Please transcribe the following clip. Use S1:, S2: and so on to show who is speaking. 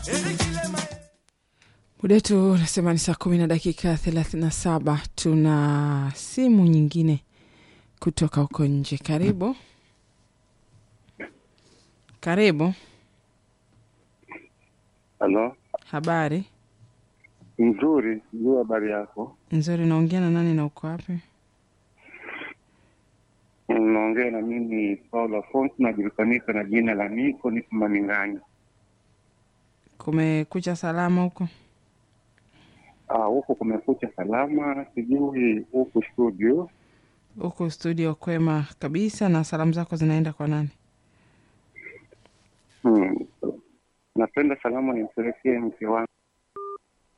S1: Muda wetu unasema ni saa kumi na dakika thelathini na saba. Tuna simu nyingine kutoka huko nje. Karibu, karibu.
S2: Halo,
S1: Habari
S2: nzuri. Juu habari yako?
S1: nzuri. Naongea na nani na uko wapi?
S2: Unaongea na mimi Paulo Afonso, najulikanika na jina la Niko, niko Maninganya.
S1: Kumekucha salama huko?
S2: Ah, huku kumekucha salama, sijui huku studio.
S1: Huko studio kwema kabisa. Na salamu zako zinaenda kwa nani?
S2: Hmm. Napenda salamu nimpelekee mke wangu